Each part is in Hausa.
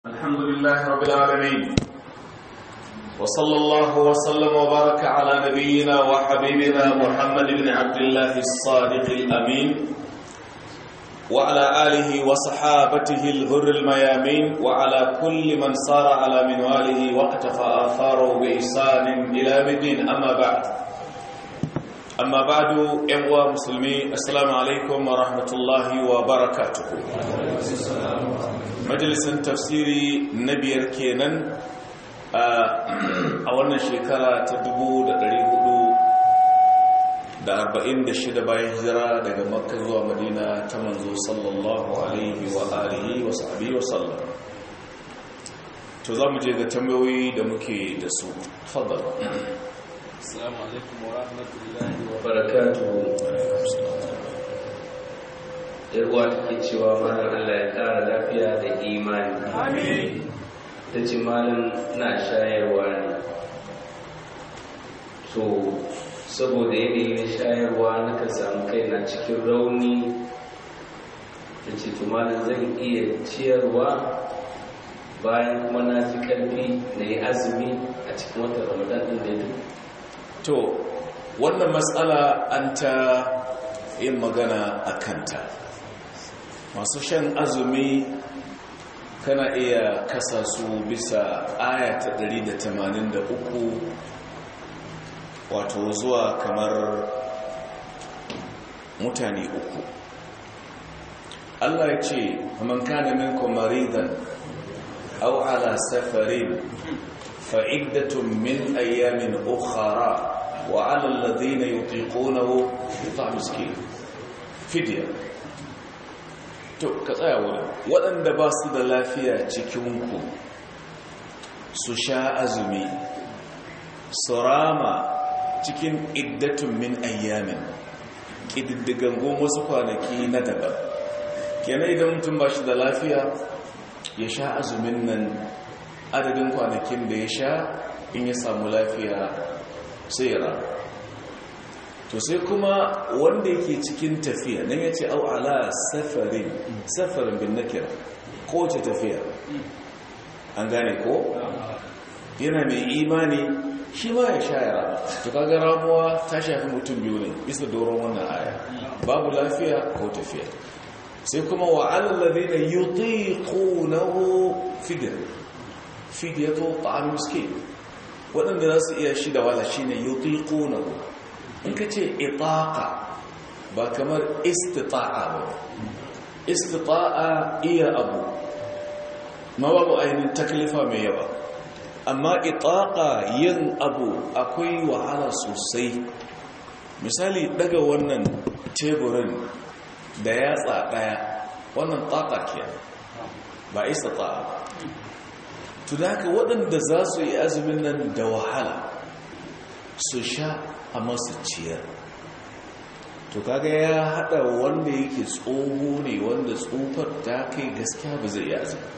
الحمد لله رب العالمين وصلى الله وسلم وبارك على نبينا وحبيبنا محمد بن عبد الله الصادق الأمين وعلى آله وصحابته الغر الميامين وعلى كل من صار على منواله واقتفى آثاره بإحسان إلى الدين أما بعد أما بعد إخوة مسلمين السلام عليكم ورحمة الله وبركاته majalisun tafsiri na biyar kenan a wannan shekara ta 446 bayan hijira daga makka zuwa madina ta manzo sallallahu alaihi wa alihi wa sahbihi wa sallam to za mu je ga tambayoyi da muke da su fadal assalamu alaikum wa rahmatullahi wa barakatuhu yarwa take cewa malam Allah ya kara lafiya da imani amin ta ce malam na shayarwa ne so saboda yanayin shayarwa na ka samu kaina cikin rauni ta ce to malam zan iya ciyarwa bayan kuma na fi karfi na yi azumi a cikin watan ramadan ɗin da to wannan matsala an ta yin magana a kanta masu shan azumi kana iya kasa su bisa aya ta 183 wato zuwa kamar mutane uku Allah ya ce man kana minkum maridan aw ala safarin fa iddatun min ayamin ukhra wa ala alladhina yutiqunahu yut'am miskin fidya to ka tsaya wurin waɗanda ba su da lafiya cikinku su sha azumi su rama cikin iddatun min ayyamin ƙididdigangun wasu kwanaki na daban kenan idan mutum ba shi da lafiya ya sha azumin nan adadin kwanakin da ya sha in ya samu lafiya sai ya rama to sai kuma wanda yake cikin tafiya nan ya ce au ala safarin safarin bin nakira ko ce tafiya an gane ko yana mai imani shi ma ya sha yara to kaga ramuwa ta shafi mutum biyu ne bisa doron wannan aya babu lafiya ko tafiya sai kuma wa alladhina yutiqunahu fidya fidyatu ta'am miskin waɗanda za su iya shi da wala shine yutiqunahu in ka ce itaƙa ba kamar istita'a ba istita'a iya abu ma babu ainihin taklifa mai yawa amma itaƙa yin abu akwai wahala sosai misali daga wannan teburin da yatsa ɗaya wannan taƙa ke ba istita'a ba tunaka waɗanda za su yi azumin nan da wahala su sha a masu ciyar to kaga ya hada wanda yake tsoho ne wanda tsofar ta kai gaskiya ba zai iya azumi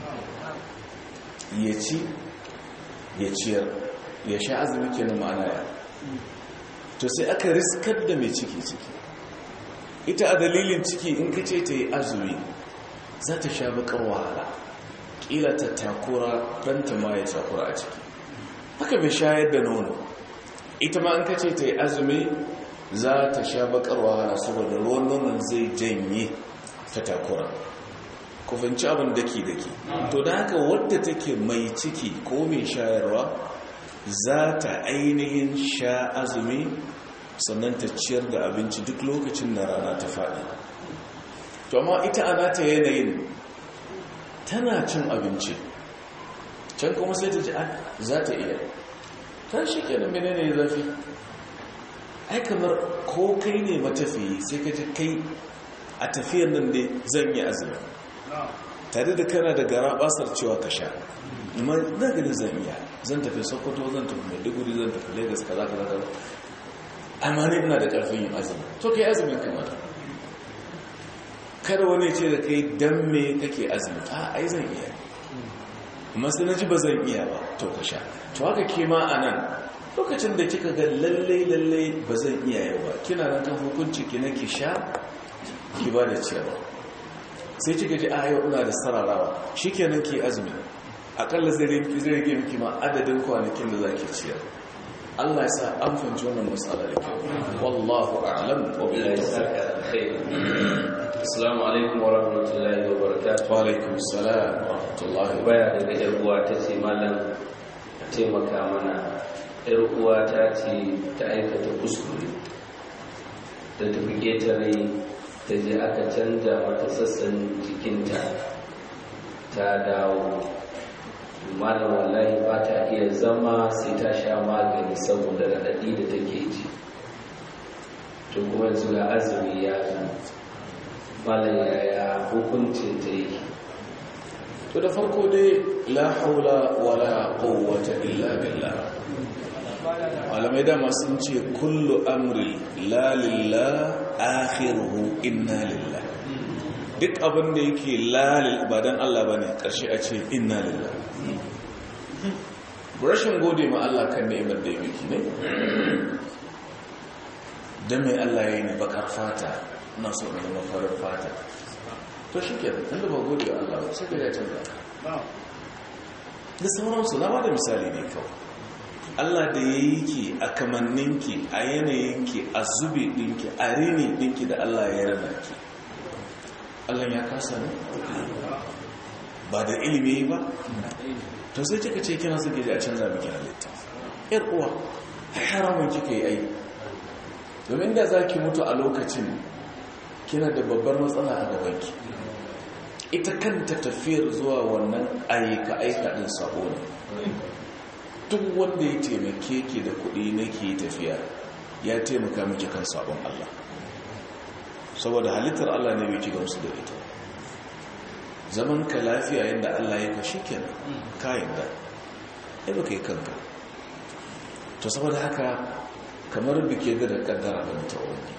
ya ci ya ciyar ya sha azumi kenan ma'ana ya to sai aka riskar da mai ciki ciki ita a dalilin ciki in ka ce ta yi azumi za ta sha bakar wahala ƙila ta takura ɗanta ma ya takura a ciki haka bai shayar da nono ita ma an kace ta yi azumi za ta sha bakar wahala saboda ruwan nonon zai janye ta takura ku fahimci abin daki-daki to da haka wadda take mai ciki ko mai shayarwa za ta ainihin sha azumi sannan ta ciyar da abinci duk lokacin da rana ta faɗi to amma ita ana ta yanayin tana cin abinci can kuma sai ta ji za ta iya kan shi kenan menene ya zafi ai kamar ko kai ne matafiyi sai ka ji kai a tafiyar nan ne zan yi azumi tare da kana da gara basar cewa ka sha amma na ganin zan iya zan tafi sokoto zan tafi maiduguri zan tafi lagos kaza kaza kaza amma ne ina da karfin yin azumi to kai azumin kamar kada wani ce da kai dan me kake azumi a ai zan iya amma sai na ji ba zan iya ba to ka sha to haka ke ma a nan lokacin da kika ga lallai lallai ba zan iya yau ba kina nan kan hukunci ki na ki sha ki ba da ciyarwa sai kika ji a yau ina da sararawa shikenan ki azumi akalla zai rage zai rage miki ma adadin kwanakin da zaki ciyar Allah ya sa an fahimci wannan matsala da kyau wallahu a'lam wa billahi tawfiq Assalamu alaikum wa rahmatullahi wa barakatuh. wa alaikum assalam wa rahmatullahi wa Baya daga yar uwa ta ce malam a taimaka mana yar uwa ta ce ta aikata kuskure da ta fi ƙetare ta je aka canja mata sassan jikinta ta dawo malam wallahi ba ta iya zama sai ta sha magani saboda raɗaɗi da take ji to kuma yanzu ga azumi ya zo malam yaya hukuncin ta yi to da farko dai la haula wala quwwata illa billah malamai dama sun ce kullu amri la lillah akhiruhu inna lillah duk abin da yake lalil ba dan Allah bane karshe a ce inna lillah rashin gode ma Allah kan ni'imar da ya miki ne dan mai Allah ya yi ni bakar fata na so na zama farar fata to shi ke inda ba gode wa Allah ba sai ka ya canza da sauransu na ba da misali ne kawai Allah da ya yi ki a kamanninki a yanayinki a zube ɗinki a rini ɗinki da Allah ya rana ki Allah ya kasa ne ba da ilimi ba to sai kika ce kina suke a canza miki halitta yar uwa haramun kika yi ai domin da za ki mutu a lokacin kina da babbar matsala a gabanki ita kanta tafiyar zuwa wannan aika-aika ɗin sabo ne duk wanda ya taimake ki da kuɗi na ke tafiya ya taimaka miki kan sabon Allah saboda halittar Allah ne bai ki gamsu da ita zaman ka lafiya yadda Allah ya kashi kenan kayan da ya baka yi kanka to saboda haka kamar bike da kaddara da ta wani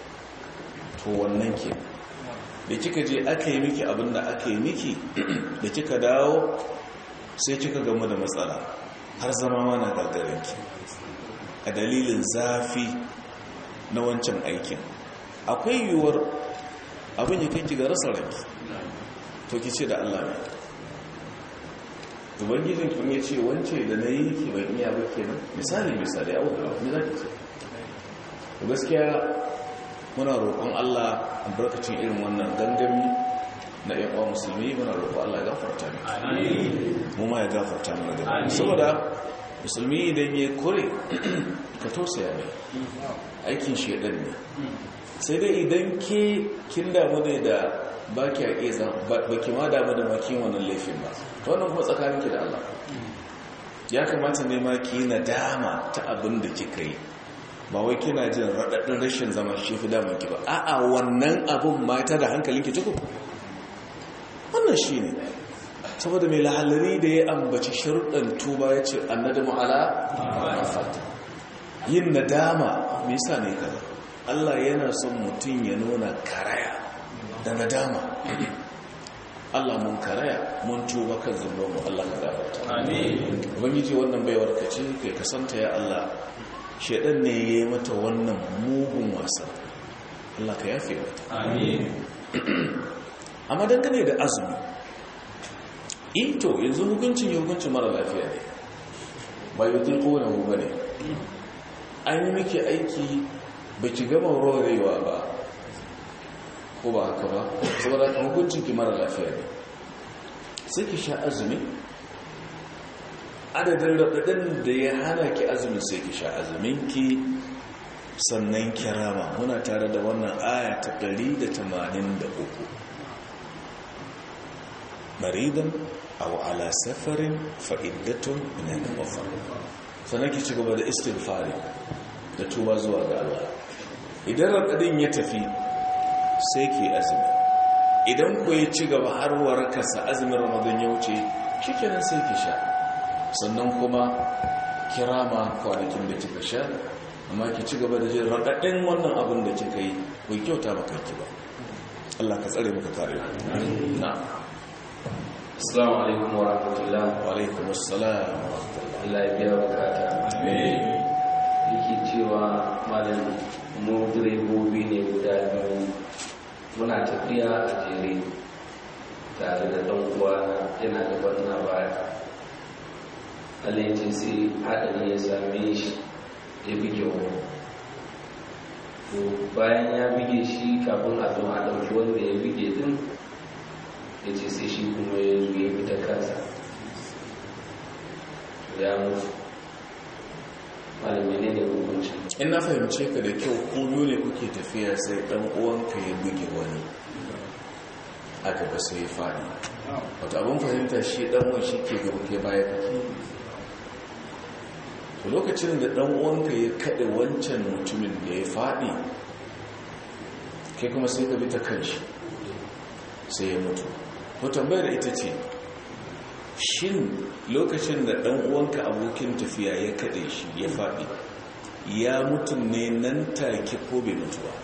to wannan ke da kika je aka yi miki abinda aka yi miki da kika dawo sai kika gamu da matsala har zama mana gagarinki a dalilin zafi na wancan aikin akwai yiwuwar abin ya kai ga rasa ranki to ki ce da Allah ne ubangijin kin ya ce wance da na yi ki ban iya ba kenan misali misali a wadda me za ki ce gaskiya muna roƙon Allah albarkacin irin wannan gangami na yan uwa musulmi muna roƙon Allah ya gafarta miki mu ma ya gafarta mana da saboda musulmi idan ya kore ka tausaya mai aikin shedan ne sai dai idan ke kin damu ne da ba ki a ƙeza ba ki ma damu da makin wannan laifin ba ta wannan kuma tsakaninki da Allah ya kamata ne ma ki nadama ta abin da kika yi ba wai kina jin raɗaɗin rashin zama shi fi damun ki ba a'a wannan abin mata da hankalinki tuku wannan shi ne saboda mai lahallari da ya ambaci sharuɗan tuba ya ce annadamu ala fata yin nadama me yasa ne kaza Allah yana son mutum ya nuna karaya da nadama Allah mun karaya mun tuba kan zunubanmu Allah ka gafarta amin ubangiji wannan baiwar ka ce kai kasanta ya Allah shedan ne ya yi mata wannan mugun wasa Allah ka yafe mata amin amma dangane da azumi ito yanzu hukuncin ya hukuncin mara lafiya ne ba yi tun kowane ba ne an yi miki aiki ba ki gama rorewa ba ko ba haka ba saboda kan hukuncin ki mara lafiya ne sai ki sha azumi adadin raɗaɗin da ya hana ki azumin sai ki sha azuminki sannan kirama muna tare da wannan aya ta 183 maridan aw ala safarin fa iddatun min al-ukhra sannan ki ci gaba da istighfari da tuba zuwa ga Allah idan raɗaɗin ya tafi sai ki azumi idan ku ya ci gaba har warakarsa azumin ramadan ya wuce shikenan sai ki sha sannan kuma kirama kwanakin da kika sha amma ki ci gaba da jin raɗaɗin wannan abin da kika yi bai kyauta maka ki ba Allah ka tsare maka kare na Assalamu alaikum wa rahmatullah wa alaikum assalam wa rahmatullah Allah ya biya bukata amin yake cewa malam mu direbobi ne guda biyu muna tafiya a jere tare da ɗan uwana yana da na baya alaicin sai haɗari ya same shi ya buge wani to bayan ya buge shi kafin a zo a ɗauki wanda ya buge din ya ce sai shi kuma ya zo ya fita kansa ya mutu malami ne da hukunci in na fahimce ka da kyau ko biyu ne kuke tafiya sai dan uwanka ya buge wani a gaba sai ya faɗi wata abin fahimta shi dan uwan shi ke gaba ke baya kake to lokacin da dan uwanka ya kaɗe wancan mutumin da ya faɗi kai kuma sai ka bi ta kanshi sai ya mutu to tambayar ita ce shin lokacin da ɗan uwanka abokin tafiya ya kaɗe shi ya faɗi ya mutu ne nan take ko bai mutu ba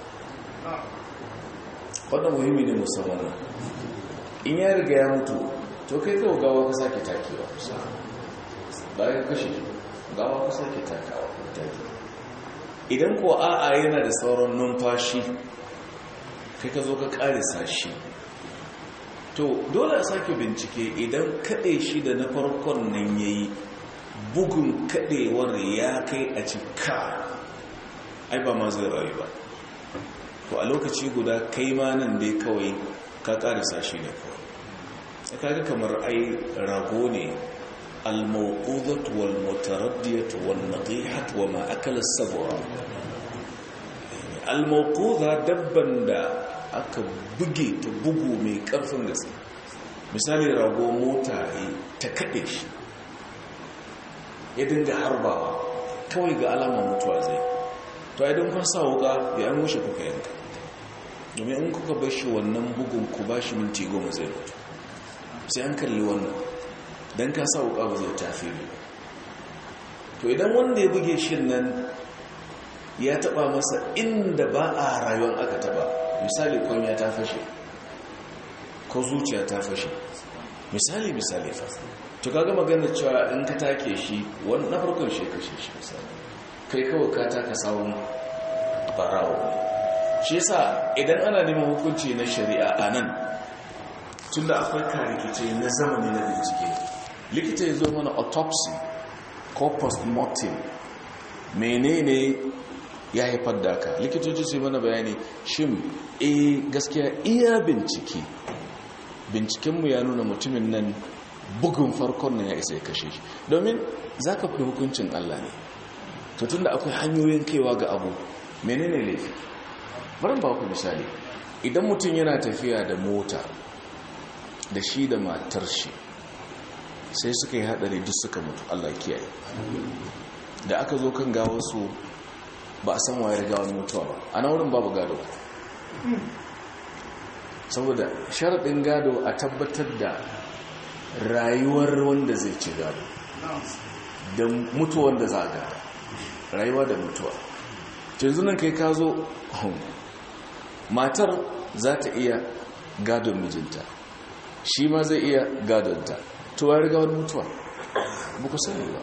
wadda muhimmi ne musamman in ya riga ya mutu to kai kawo gawa ka sake takewa bayan kashe gawa ka sake takawa idan ko a'a yana da sauran numfashi kai ka zo ka ƙarisa shi to dole a sake bincike idan kaɗe shi da na farkon nan ya yi bugun kaɗewar ya kai a cika ai ba ma zai rayu ba to a lokaci guda kai ma nan dai kawai ka ƙarisa shi ne kawai ya kaga kamar ai rago ne al-mawqudat wal mutaraddiyat wal nadihat wa ma akala sabura al-mawquda dabban da aka buge ta bugu mai karfin gaske misali rago mota ta kaɗe shi ya dinga harbawa kawai ga alama mutuwa zai to idan kun sa wuka ya an wuce kuka yanka domin in kuka bar shi wannan bugun ku ba shi minti goma zai mutu sai an kalli wannan don ka sa wuka ba zai tafi ne to idan wanda ya buge shi nan ya taba masa inda ba a rayuwar aka taba misali kwanya ta fashe ko zuciya ta fashe misali misali fa to kaga magana cewa in ka take shi wani na farkon shi kashe shi misali kai kawai ka taka sawun barawo shi yasa idan ana neman hukunci na shari'a a nan tun da akwai karikice na zamani na bincike likita ya zo mana autopsy ko post-mortem menene ya haifar da ka likitoci su mana bayani shin eh gaskiya iya bincike bincikenmu ya nuna mutumin nan bugun farkon nan ya isa ya kashe shi domin za ka fi hukuncin Allah ne to tun da akwai hanyoyin kaiwa ga abu menene laifi bari ba ku misali idan mutum yana tafiya da mota da shi da matar shi sai suka yi hadari duk suka mutu Allah kiyaye da aka zo kan gawarsu ba a san waye riga wani mutuwa ba a wurin babu gado saboda sharaɗin gado a tabbatar da rayuwar wanda zai ci gado da mutuwar da za a gada rayuwa da mutuwa yanzu nan kai ka zo matar za ta iya gadon mijinta shi ma zai iya gadonta tuwa riga wani mutuwa buku sani ba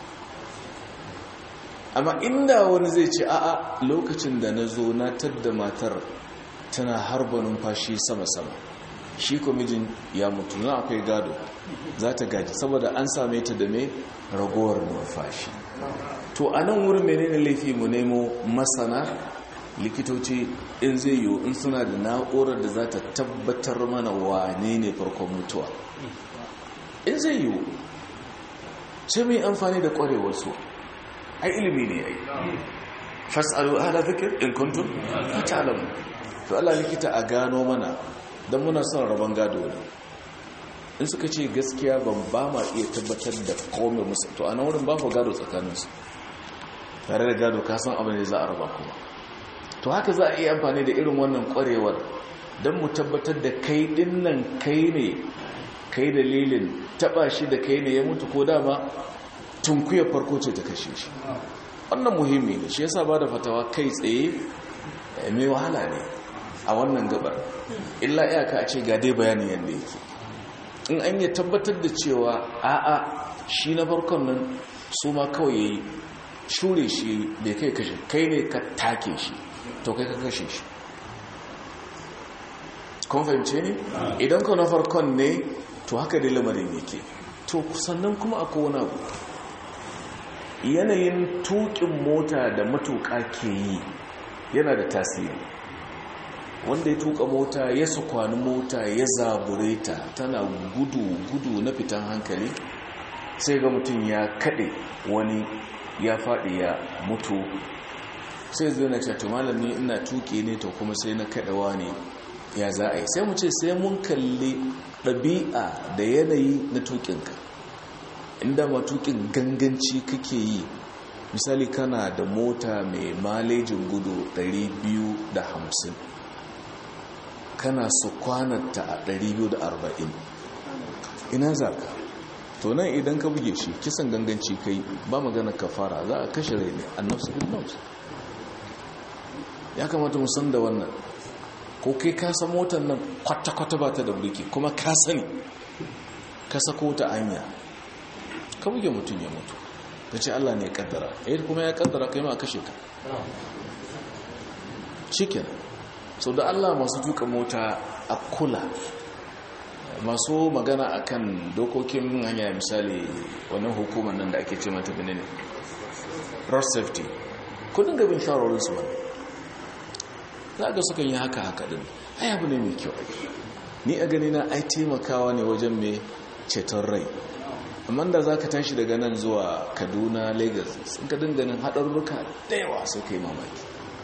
amma inda wani zai ce a'a lokacin da na zo na tadda matar tana harba numfashi sama-sama shi mijin ya mutu na akwai gado za ta gaji saboda an same ta da mai ragowar numfashi to a nan wurin menene laifi mu nemo masana likitoci in zai yiwu in suna da na'urar da za ta tabbatar mana wane ne farkon mutuwa in zai yiwu sai mai amfani da kwarewarsu ai ilimi ne ai fasalu ahla zikir in kuntum ta'lamu to Allah likita a gano mana dan muna son rabon gado ne in suka ce gaskiya ban ba ma iya tabbatar da komai musu to a nan wurin ba ku gado tsakaninsu tare da gado ka san abin da za a raba kuma to haka za a iya amfani da irin wannan kwarewar don mu tabbatar da kai din nan kai ne kai dalilin taba shi da kai ne ya mutu ko dama tunkuyar farko ce ta kashe shi wannan muhimmi ne shi yasa ba da fatawa kai tsaye mai wahala ne a wannan gabar illa iyaka a ce ga dai bayanin yadda yake in an yi tabbatar da cewa a'a shi na farkon nan su ma kawai ya yi shure shi bai kai kashe kai ne ka take shi to kai ka kashe shi kun fahimce ne idan ka na farkon ne to haka dai lamarin yake to sannan kuma akwai wani abu yanayin tukin mota da matuƙa ke yi yana da tasiri wanda ya tuka mota ya sukwani mota ya zabure ta tana gudu-gudu na fitan hankali sai ga mutum ya kaɗe wani ya faɗi ya mutu sai zai na cato malami ina tuke ne to kuma sai na kaɗawa ne ya za a yi sai mu ce sai mun kalli ɗabi'a da yanayi na tukinka inda ma tukin ganganci kake yi misali kana da mota mai malejin gudu 250 kana su kwanarta a 240 ina za ka to nan idan ka buge shi kisan ganganci kai ba magana ka fara za a kashe rai ne annabsu bin nafsu ya kamata musan da wannan ko kai ka san motar nan kwata-kwata ba ta da burki kuma ka sani ka sako ta anya ka buge mutum ya mutu ta ce Allah ne ya kaddara eh kuma ya kaddara kai ma kashe ka cikin so da Allah masu tuka mota a kula masu magana akan dokokin hanya misali wannan hukumar nan da ake ce mata benin road safety kudin gabin shawarorinsu wani za ga sukan yi haka haka din ai abu ne mai kyau ni a gani na ai taimakawa ne wajen mai ceton rai amma da za ka tashi daga nan zuwa kaduna lagos sun ka dinganin haɗarurruka da yawa sai ka yi mamaki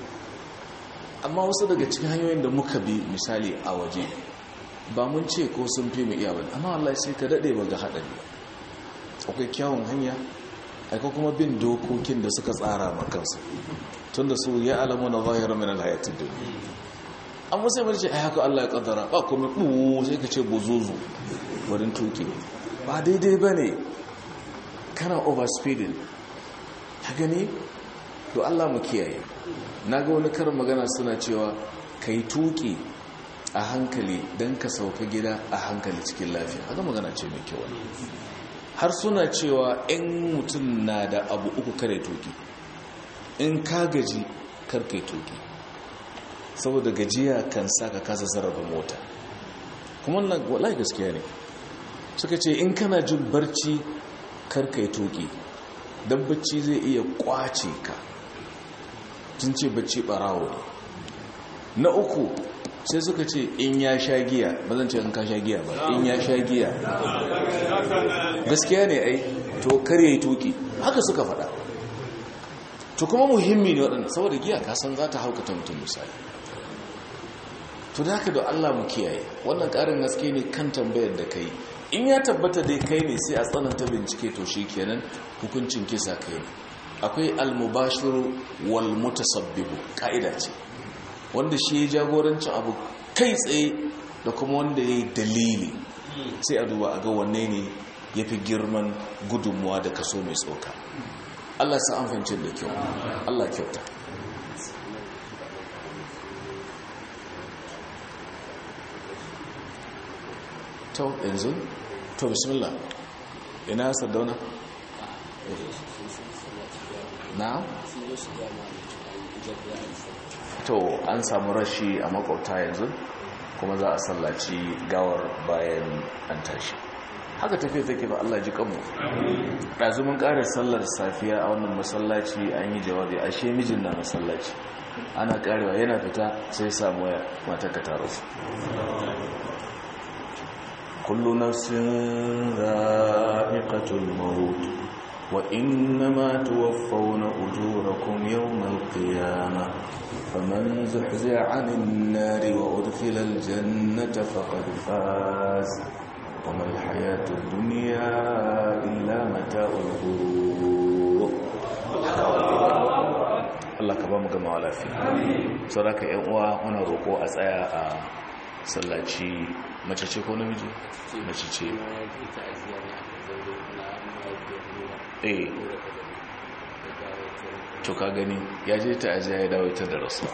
amma wasu daga cikin hanyoyin da muka bi misali a waje ba mun ce ko sun fi mu iya wani amma Allah sai ka daɗe ba ga haɗari akwai kyawun hanya akwai kuma bin dokokin da suka tsara makansu tun da su ya alamu na zahirar min alhayatun duniya an wasu yamar ce a haka Allah ya kaddara ba kuma ɓuwo sai ka ce bozozo wurin tuki ba daidai ba ne kana overspeeding ta gani to Allah mu kiyaye na ga wani karin magana suna cewa ka yi tuki a hankali don ka sauka gida a hankali cikin lafiya haka magana ce mai kyau har suna cewa in mutum na da abu uku kare tuki in ka gaji karkai tuki saboda gajiya kan sa ka kasa sarrafa mota kuma wallahi gaskiya ne suka ce in kana jin barci karkai tuki don bacci zai iya kwace ka tun ce bacci barawo ne na uku sai suka ce in ya sha giya ba zan ce in ka sha giya ba in ya sha giya gaskiya ne ai to kar yayi tuki haka suka faɗa to kuma muhimmi ne waɗanda saboda giya ka san za ta haukata mutum misali to da haka da Allah mu kiyaye wannan ƙarin gaske ne kan tambayar da kai in ya tabbata dai kai ne sai a tsananta bincike to shi kenan hukuncin kisa kai ne akwai almubashiru wal mutasabbibu ka'ida ce wanda shi ya jagorancin abu kai tsaye da kuma wanda ya yi dalili sai a duba a ga wanne ne ya fi girman gudunmuwa da kaso mai tsoka Allah sa an fahimci da kyau Allah kyauta to yanzu to bismillah ina sardauna na to an samu rashi a makwauta yanzu kuma za a sallaci gawar bayan an tashi haka tafiya take ba Allah ji kanmu ɗazumin ƙarar sallar safiya a wannan masallaci an yi jawabi a she mijin na masallaci ana ƙarewa yana fita sai samu waya mata ka taro su kullu nafsin za'iqatul maut wa innama tuwaffawna ujurakum yawmal qiyamah faman zuhzi'a 'anil nari wa udkhila al jannata faqad faz وما الحياة الدنيا إلا متاع الغرور Allah ka ba mu gama lafiya sauraka yan uwa muna roƙo a tsaya a sallaci mace ce ko namiji mace ce eh to ka gani ya je ta ajiya ya dawo ta da rasuwa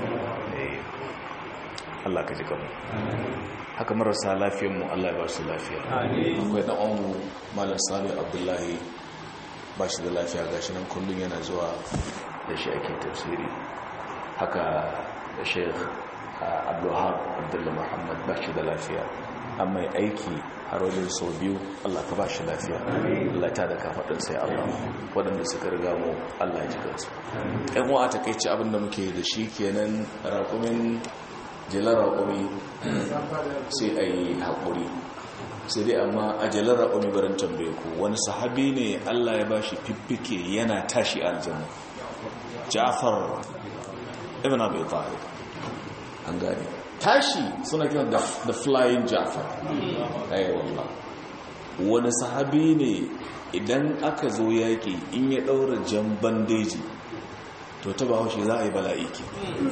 Allah ka ji kanmu haka marasa lafiyanmu Allah ya ba su lafiya akwai da ongu malam sami abdullahi ba shi da lafiya ga shi nan kullum yana zuwa da shi ake tafsiri haka da sheikh abdullahab abdullahi muhammad ba shi da lafiya an mai aiki har wajen sau biyu allah ka ba shi lafiya allah ta da kafaɗin sai allah waɗanda suka riga mu allah ji kansu yan uwa ta kai ci abinda muke da shi kenan raƙumin jilar raƙumi sai a yi haƙuri sai dai amma a jilar raƙumi barin tambaye ku wani sahabi ne allah ya ba shi fiffike yana tashi aljanna ja'far ibn abi talib an gane tashi suna kiran da the flying ja'far ayi wallah wani sahabi ne idan aka zo yaki in ya daura jan bandeji to ta bawo shi za a yi bala'iki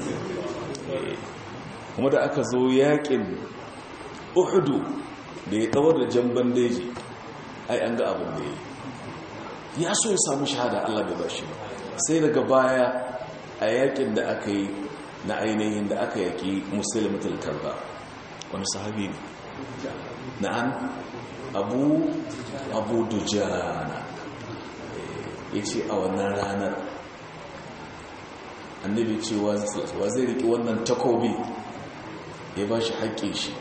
kuma da aka zo yakin uhudu da ya daura jan bandeji ai an ga abin da ya ya so ya samu shahada Allah bai bashi ba sai daga baya a yakin da aka yi na ainihin da aka yaki musulmatul kalba wani sahabi ne na'an abu abu dujana ya ce a wannan ranar annabi ce wa zai riƙe wannan takobi ya ba shi haƙƙe shi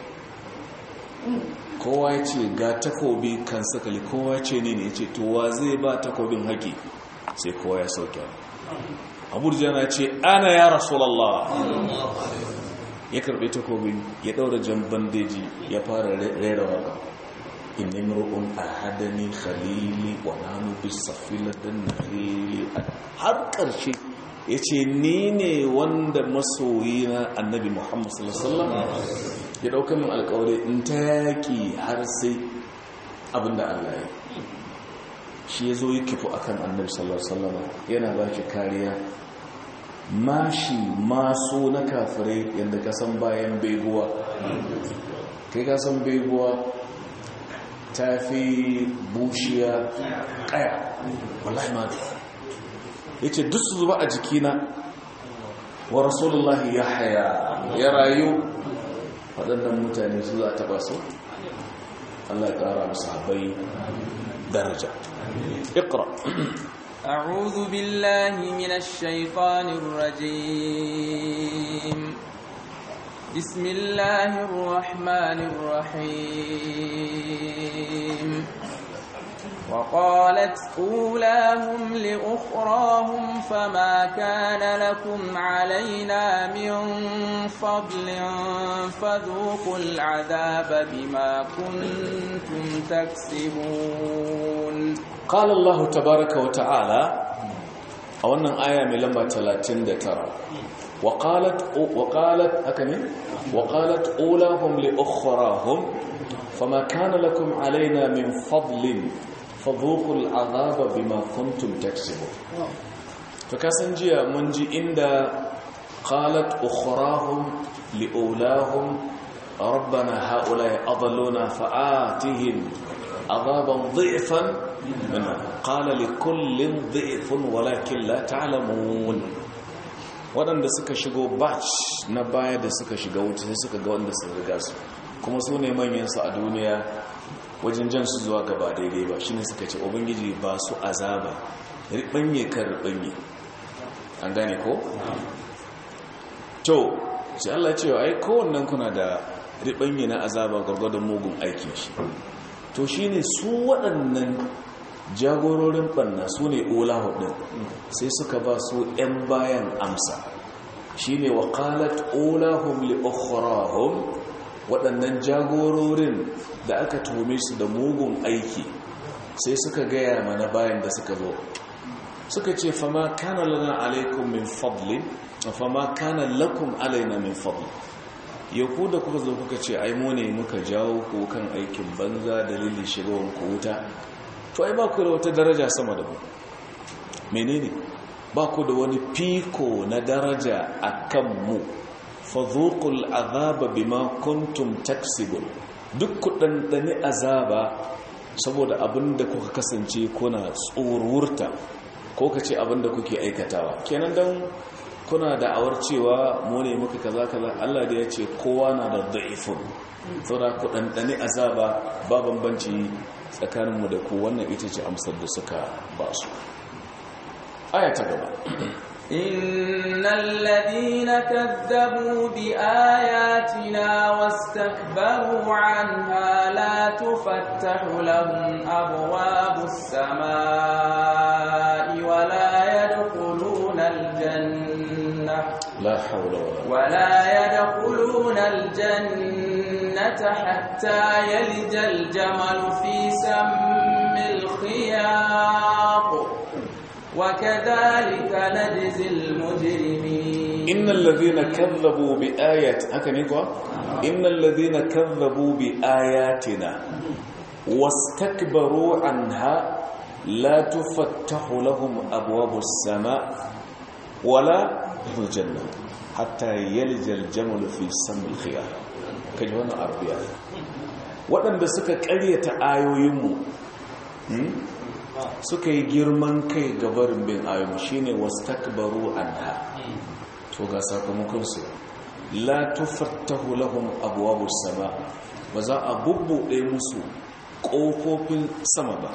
kowa ya ce ga takobi kan sakali kowa ce ne ne ya ce to wa zai ba takobin haƙƙe sai kowa ya sauke abu jana ce ana ya rasulallah ya karbe takobin ya daura jan bandeji ya fara rera waka inni mur'un ahadani khalili wa nanu bisafilatin nahili har karshe yace ni ne wanda masoyi na annabi muhammad sallallahu alaihi wasallam ya dauka min alƙawari in ta yaki har sai abinda Allah ya shi ya zo yi kifu akan annabi sallallahu alaihi wasallam yana ba shi kariya mashi maso na kafirai yadda ka san bayan beguwa kai ka san beguwa ta fi bushiya kaya wallahi ma ya ce duk su zuba a jikina wa rasulullahi ya haya ya rayu waɗannan mutane su za a taɓa su Allah ya ƙara musu habai daraja اقرأ أعوذ بالله من الشيطان الرجيم بسم الله الرحمن الرحيم وقالت أولاهم لأخراهم فما كان لكم علينا من فضل فذوقوا العذاب بما كنتم تكسبون قال الله تبارك وتعالى a wannan aya mai lamba 39 وقالت وقالت هكذا وقالت أولاهم لأخراهم فما كان لكم علينا من فضل فذوقوا العذاب بما كنتم تكسبون فكاسن جيا منجي عند قالت أخراهم لأولاهم ربنا هؤلاء أضلونا فآتهم عذابا ضعفا منه قال لكل ضعف ولكن لا تعلمون waɗanda suka shigo batch na baya da suka shiga wuce sai suka ga wanda sun riga su kuma su ne manyansu a duniya wajen jan su zuwa gaba daidai ba shi ne suka ce ubangiji ba su azaba riɓanye kan riɓanye an gane ko? to sai Allah cewa ai kowannan kuna da riɓanye na azaba gwargwadon mugun aikin shi to shi ne su waɗannan jagororin ɓanna su ne olahu ɗin sai suka ba su 'yan bayan amsa shi ne waƙalat olahun li'okharahun waɗannan jagororin da aka tuhume su da mugun aiki sai suka gaya mana bayan da suka zo suka ce fama kana lana alaikum min fadlin fama kana lakum alaina min fadlin ya ku da kuka zo kuka ce ai mu ne muka jawo ku kan aikin banza dalilin shigowar ku wuta to ai ba ku da wata daraja sama da ku menene ba ku da wani fiko na daraja a kan mu fadhuqul azaba bima kuntum taksibun duk ku dandane azaba saboda abinda kuka kasance kuna tsorurta ko kace abinda kuke aikatawa kenan dan kuna da awar cewa mu ne muka kaza kaza Allah da ya ce kowa na da da'ifun saboda ku dandane azaba ba bambanci tsakaninmu da ku wannan ita ce amsar da suka ba su aya ta gaba إن الذين كذبوا بآياتنا واستكبروا عنها لا تفتح لهم أبواب السماء ولا يدخلون الجنة la haula wala ولا يدخلون الجنة حتى يلج الجمل في سم الخياط وكذلك نجزي المجرمين innal ladhina kazzabu bi ayati haka ne kuwa innal ladhina kazzabu bi ayatina wastakbaru anha la tufattahu lahum abwabus sama wala yadkhulul janna hatta yalja al-jamal fi samil khiyar kaji wannan arabiya waɗanda suka ƙaryata ayoyinmu hmm? suka yi girman kai gabarin bin ayoyinmu shine wastakbaru anha to ga sakamakonsu la tufattahu lahum abwabus sama ba za a bubbuɗe musu ƙofofin sama ba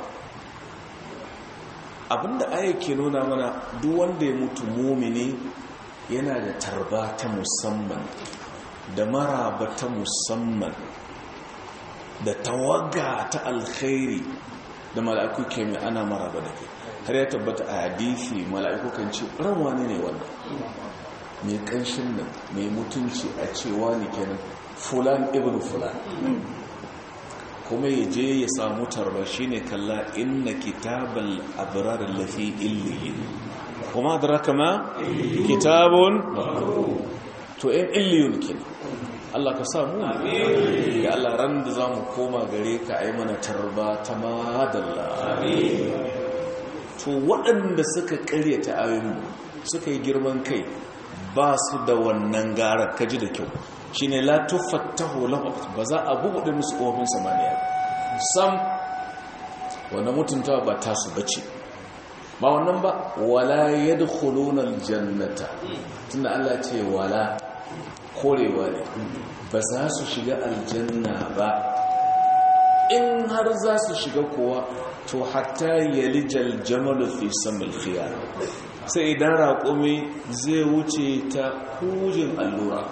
abinda aya ke nuna mana duk wanda ya mutu mumini yana da tarba ta musamman da maraba ta musamman da tawaga ta alkhairi da mala'iku ke mai ana maraba da ke har ya tabbata a hadithi mala'iku kan ce ran wani ne wannan mai kanshin nan mai mutunci a cewa ne kenan fulan ibn fulan kuma ya je ya samu tarba shi ne kalla inna kitabal abrar lafi illiyin kuma adraka ma kitabun to in illiyun kenan Allah ka samu ya Allah ran da za mu koma gare ka a yi mana tarba ta madalla to waɗanda suka ƙaryata ayoyin suka yi girman kai ba su da wannan garar kaji da kyau shi ne latufattahu lahum ba za a bubuɗe musu ƙofin samaniya sam wanda mutuntawa ba tasu bace ba wannan ba wala yadkhuluna aljannata tunda Allah ce wala korewa ne ba za su shiga aljanna ba in har za su shiga kuwa to hatta yalijal jamalu fi samil khiyar sai idan raƙumi zai wuce ta hujin allura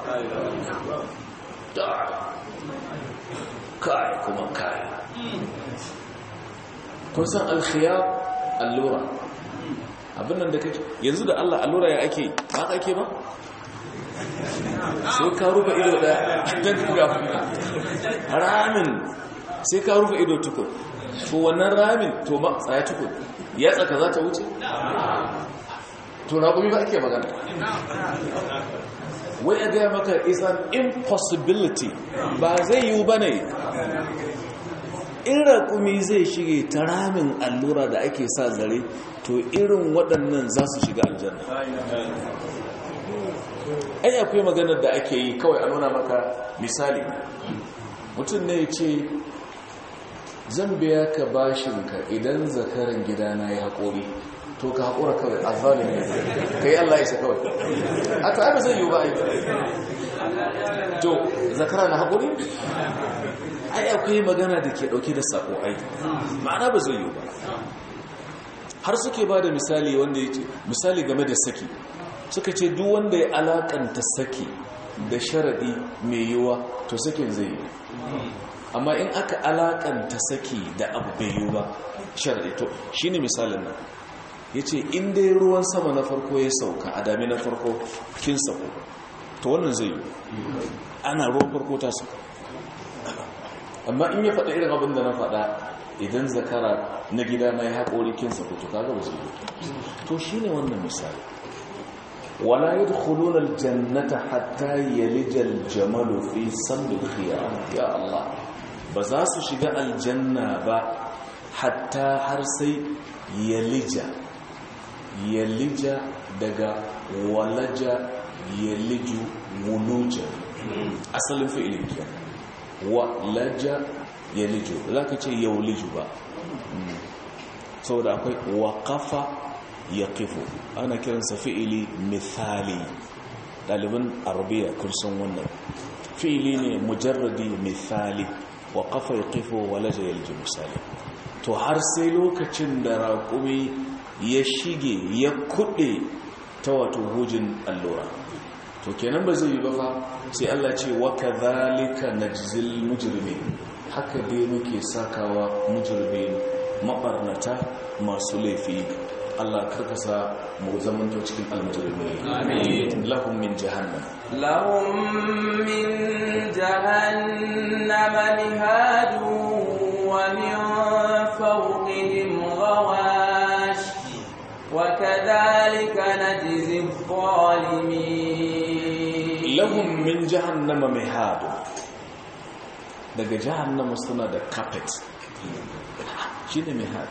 kai kuma kai kun san alkhiyar allura abin nan da kake yanzu da Allah allura ya ake ba ka ake ba sai ka rufe ido daya don ga ramin sai ka rufe ido tukun to wannan ramin to ba tsaya tukun ya tsaka za ta wuce to raƙumi ba ake magana wai a gaya maka is an impossibility ba zai yiwu ba ne in raƙumi zai shige ta ramin allura da ake sa zare to irin waɗannan za su shiga aljanna ai akwai maganar da ake yi kawai a nuna maka misali mutum ne ya ce zan biya ka bashinka idan zakaran gidana ya haƙori to ka haƙura kawai a zalimi ka yi Allah isa kawai a to ai ba zai yi ba ai to zakara na haƙuri ai akwai magana da ke ɗauke da saƙo ai ma'ana ba zai yi ba har suke ba da misali wanda ya ce misali game da saki suka ce duk wanda ya alakanta saki da sharaɗi mai yiwa to sakin zai yi amma in aka alakanta saki da abu bai yiwu ba sharaɗi to shi ne misalin nan ya ce inda ruwan sama na farko ya sauka a dami na farko kin sauko to wannan zai yi ana ruwan farko ta sauka amma in ya faɗa irin abin da na faɗa idan zakara na gida na ya haƙori kin sauko to kaga ba zai yi to shi ne wannan misali ولا يدخلون الجنة حتى يلج الجمل في سم الخيام يا الله بزاسو شجاء الجنة با حتى حرسي يلج يلج دقا ولج يلج ولوج أصل فعل كيان ولج يلج لا كتير يولج با saboda akwai waƙafa ya kifo ana kiransa fi'ili misali ɗaliban arabiya kursan wannan fi'ili ne mujarradi misali wa kafa ya kifo wa laja yalji misali to har sai lokacin da raƙumi ya shige ya kuɗe ta wato hujin allura to kenan ba zai yi ba fa sai Allah ce wa kadhalika najzil mujrimin haka dai muke sakawa mujrimin mabarnata masu laifi Allah karkasa mu zamanto cikin almujrimin amin lahum min jahannam lahum min jahannama mihadu wa min fawqihim ghawash wa kadhalika najzi adh-dhalimin lahum min jahannama mihadu daga jahannama suna da carpet shine mihad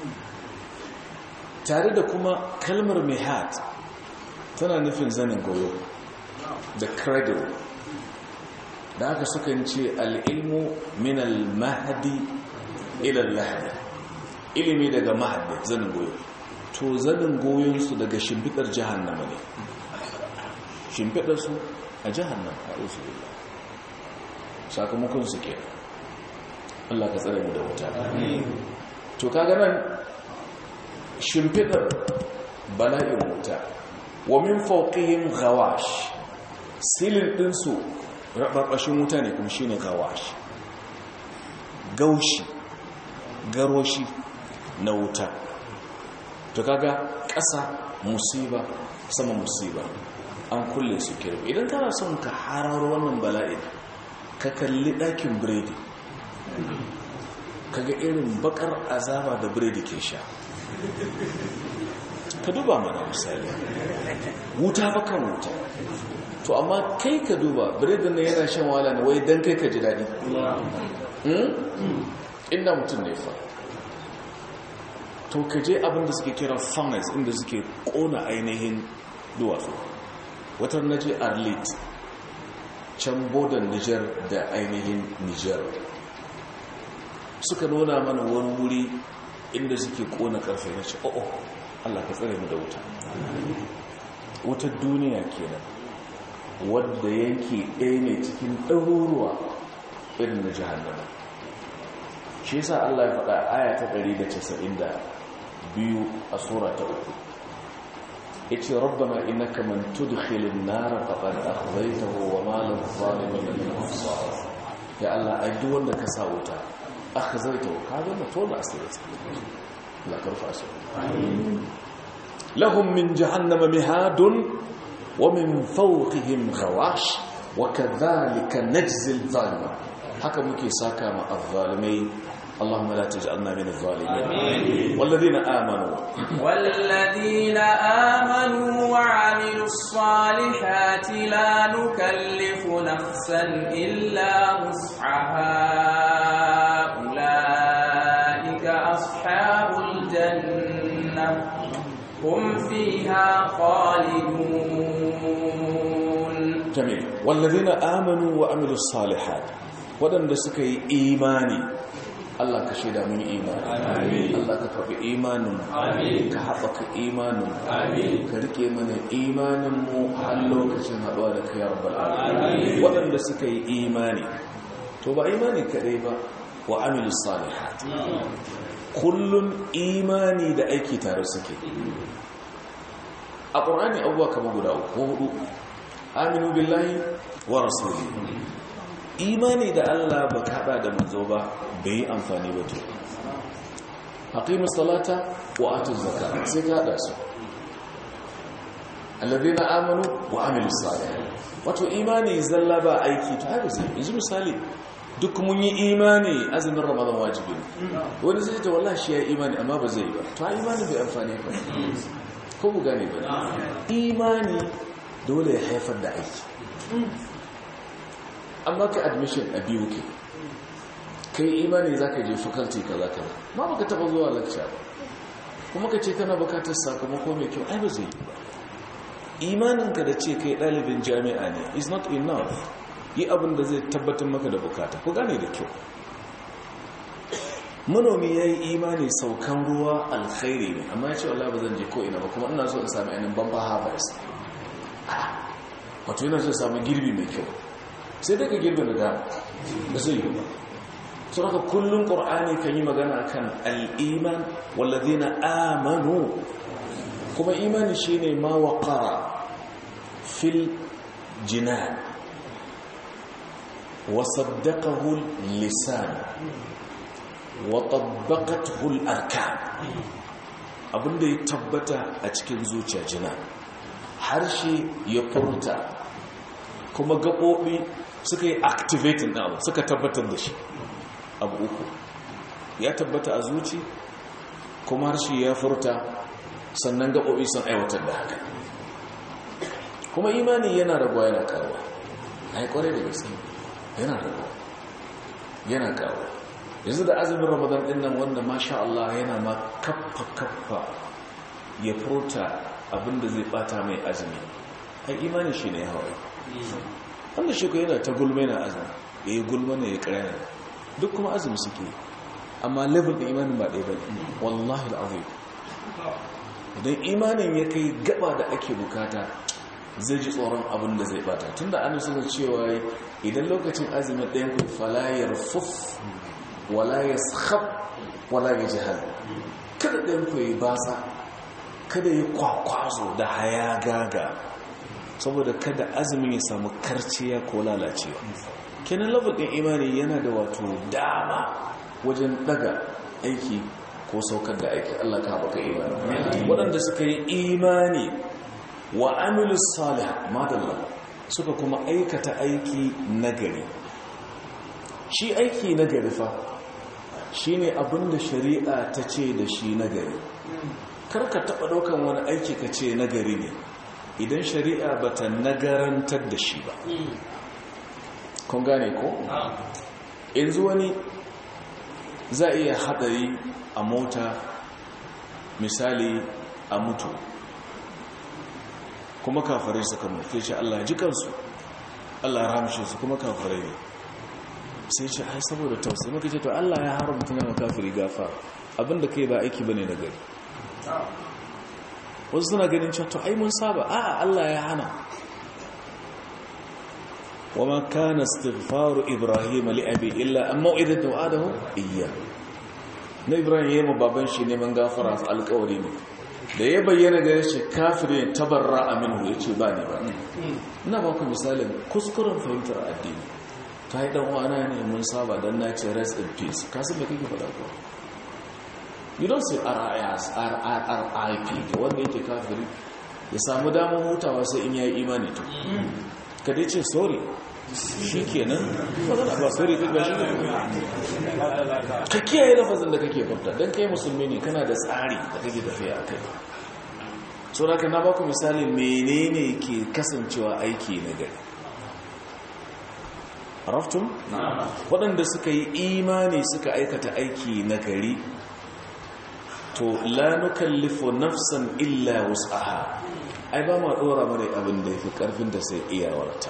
tare da kuma kalmar mihad tana nufin zanin goyo da cradle da aka sukan ce al'ilmu min al-mahadi ilal lahadi ilimi daga mahadi zanin goyo to zanin goyonsu daga shimfidar jahannama ne shimfidarsu a jahannama a usulullah sakamakon su ke Allah ka tsare mu da wuta to kaga nan shimfidar bala'in wuta wa min fawqihim ghawash silin dinsu rabarbashin wuta ne kuma shine ghawash gaushi garoshi na wuta to kaga ƙasa musiba sama musiba an kulle su kirbi idan kana son ka hararo wannan bala'in ka kalli ɗakin biredi kaga irin bakar azaba da biredi ke sha ka duba mana misali wuta bakan wuta to amma kai ka duba biredin na yana shan wala ne wai don kai ka ji daɗi inda mutum ne fa to ka je abinda suke kira funnels inda suke kona ainihin duwatsu wata na je arlit can bodan niger da ainihin niger suka nuna mana wani wuri inda suke kona karfe na ce o'o allah ka tsare mu da wuta wutar duniya kenan wadda yanki ɗaya ne cikin ɗaruruwa irin na jihannama shi yasa allah ya faɗa aya ta 192 a sura ta uku yace rabbana innaka man tudkhilin nar faqad akhzaytahu wa ma lil zalimin min ansar ya allah ai duk wanda ka sa wuta akhzaytahu ka ga mutum da asiri la karfa asiri lahum min jahannama mihadun wa min fawqihim ghawash wa kadhalika najzi adh-dhalimin haka muke saka ma adh-dhalimai اللهم لا تجعلنا من الظالمين آمين. والذين آمنوا والذين آمنوا وعملوا الصالحات لا نكلف نفسا إلا وسعها أولئك أصحاب الجنة هم فيها خالدون جميل والذين آمنوا وعملوا الصالحات ودن سكي إيماني Allah ka shaida mun imani Allah ka karbi imanin ka haɓaka imanin ka rike mana imanin mu har lokacin haɗuwa da kai rabbal alamin waɗanda suka yi imani to ba imani kaɗai ba wa amilu salihat kullun imani da aiki tare suke a ƙur'ani abubuwa kamar guda uku hudu aminu billahi wa rasuli imani da Allah ba kaɗa da manzo ba bai yi amfani ba to haƙimu salata wa atu zaka sai kaɗa su alladhina amanu wa amilu salih wato imani zalla ba aiki to haka sai yanzu misali duk mun yi imani azumin ramadan wajibi ne wani zai ta wallahi shi ya imani amma ba zai yi ba to imani bai amfani ba ko bu gane ba imani dole ya haifar da aiki amma ka admission a biyu ke kai imani za ka je faculty ka za ka ba ma baka taba zuwa lecture ba kuma ka ce kana bukatar sakamako mai kyau ai ba zai yi ba imaninka da ce kai ɗalibin jami'a ne is not enough yi abin da zai tabbatar maka da bukata ku gane da kyau manomi ya yi imani saukan ruwa alkhairi ne amma ya ce wallah ba zan je ko ina ba kuma ina so in sami ainihin bamba harvest wato yana so sami girbi mai kyau sai daga girbin da da zai yi ba sun haka kullum ƙor'ani kan yi magana kan al'iman wallazi na amanu kuma imani shine ma waqara fil jinan wa saddaqahu lisan wa tabbaqathu al-arkan abinda ya tabbata a cikin zuciya jina harshe ya furta kuma gaɓoɓi suka yi activating na abu suka tabbatar da shi abu uku ya tabbata a zuci kuma harshe ya furta sannan gaɓoɓi sun aiwatar da haka kuma imani yana rabuwa yana karuwa a yi ƙwarai da gaske yana rabuwa yana karuwa yanzu da azumin ramadan ɗin nan wanda masha Allah yana ma kaffa-kaffa ya furta abinda zai bata mai azumi ai imani shi ne hawa wanda shi ko yana ta gulma yana azumi ya yi gulma ne ya ƙarya duk kuma azumi suke amma level da imanin ba ɗaya ba ne wallahi al'azim idan imanin ya kai gaba da ake bukata zai ji tsoron abin da zai bata tun da an suna cewa idan lokacin azumin ɗayan ku falayar fuf wala ya shab wala ya jihar kada ɗayan ku yi basa kada yi kwakwazo da haya gaga saboda kada azumin ya samu karciya ko lalacewa kenan level ɗin imani yana da wato dama wajen daga aiki ko saukar da aiki Allah ka baka imani waɗanda suka yi imani wa amilu salih madalla suka kuma aikata aiki nagari shi aiki nagari fa shine abinda shari'a ta ce da shi nagari karka taɓa ɗaukan wani aiki ka ce nagari ne idan shari'a ba ta nagarantar da shi ba kun gane ko? yanzu wani za a iya haɗari a mota misali a mutu kuma kafarai suka mutu ce Allah ji kansu Allah ya ramshe su kuma kafarai ne sai ce ai saboda tausayi maka ce to Allah ya haramta na makafiri gafa abinda kai ba aiki bane na gari wasu suna ganin cewa to ai mun saba a'a Allah ya hana wama kana istighfaru ibrahim li abi illa an mau'idatu wa'adahu iyya na ibrahim yayin baban shi neman gafara alƙawari ne da ya bayyana da yace kafirin tabarra aminu yace ba ne ba ina ba ku misalin kuskuren fahimtar addini ta yi dan uwana ne mun saba dan na ce rest in peace ka san me kake faɗa ko you don't say RIS RIP ga wanda yake kafiri ya samu damar hutawa sai in yayi imani to ka dai ce sorry shi kenan magana ba sorry duk ba shi ne ka kiyaye lafazin da kake furta don kai musulmi ne kana da tsari da kake tafiya a kai so da na baku misali menene ke kasancewa aiki na gari raftun waɗanda suka yi imani suka aikata aiki na gari to la nukallifu nafsan illa wus'aha ai ba ma dora mare abin da yafi karfin da sai iyawarta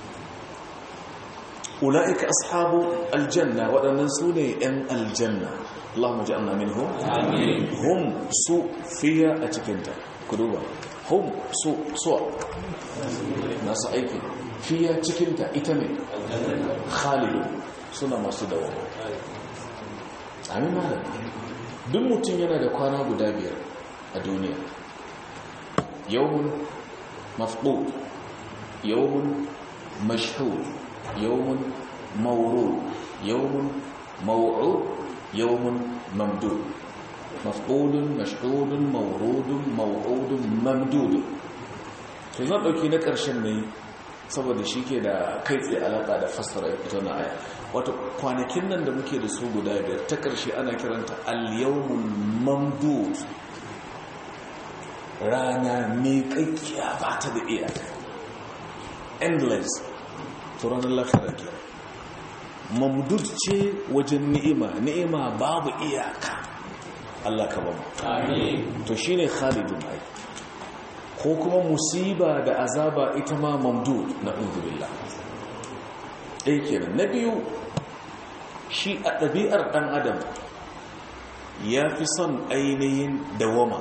ulaika ashabu aljanna wadannan sune yan aljanna Allahumma ja'alna minhum amin hum su fiya a cikin ta ku duba hum su su nasu aiki fiya cikin ta ita ne khalidu suna masu dawo amin malam duk mutum yana da kwana guda biyar a duniya yawon mafɗo yawon mashhur yawon mauro yawon mawuru yawon mamdud mafɗodin mashhudin maurudin mawurudin mamdudin to zan ɗauki na ƙarshen ne saboda shi ke da kai tsaye alaƙa da fassara ita na aya wata kwanakin nan da muke da su guda biyar ta ƙarshe ana kiranta al-yawmul mamdud rana miƙaƙƙiya ba ta da iyaka endless to ranar lafiyar ke mamdud ce wajen ni'ima ni'ima babu iyaka Allah ka bamu to shine khalidun ai ko kuma musiba da azaba ita ma mamdud na uzubillah ɗaya kenan na biyu shi a ɗabi'ar ɗan adam ya fi son ainihin dawama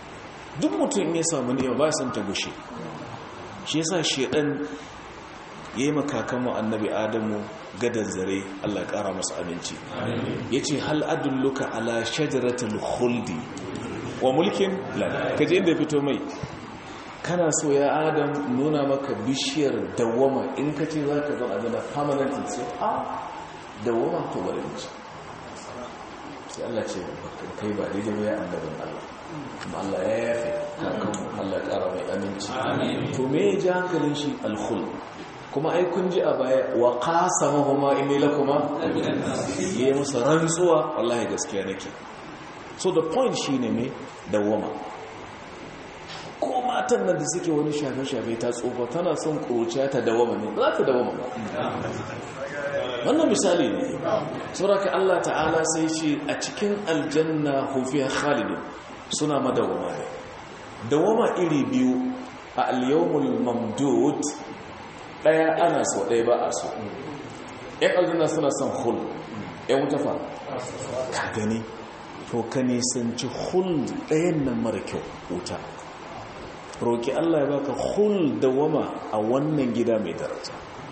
duk mutum ya samu ni'ima ba san ta gushe shi yasa shedan yayi makakanmu annabi adamu gadan zare Allah ya kara masa aminci yace hal adulluka ala shajaratil khuldi wa mulkin la kaje inda ya fito mai kana so ya adam nuna maka bishiyar dawama in ka ce za ka zo a zana permanent sai a dawama to bari ci sai Allah ce kai ba daidai ba ya annabin Allah kuma Allah ya yafe kakan Allah ƙara mai aminci to me ya ji hankalin shi alkhul kuma ai kun ji a baya wa qasamahuma inni lakuma yayi musu rantsuwa wallahi gaskiya nake so the point shine me dawama ko matan nan da suke wani shafe-shafe ta tsofa tana son ƙuruciya ta dawama ne za ta dawama ba wannan misali ne sauraka Allah ta'ala sai ce a cikin aljanna hufiya khalidun suna madawama ne dawama iri biyu a al-yawmul mamdud daya ana so daya ba a so yan aljanna suna son hul yan wuta fa ka gani to ka nisanci hul ɗayan nan mara kyau wuta roƙi Allah ya baka hul da wama a wannan gida mai daraja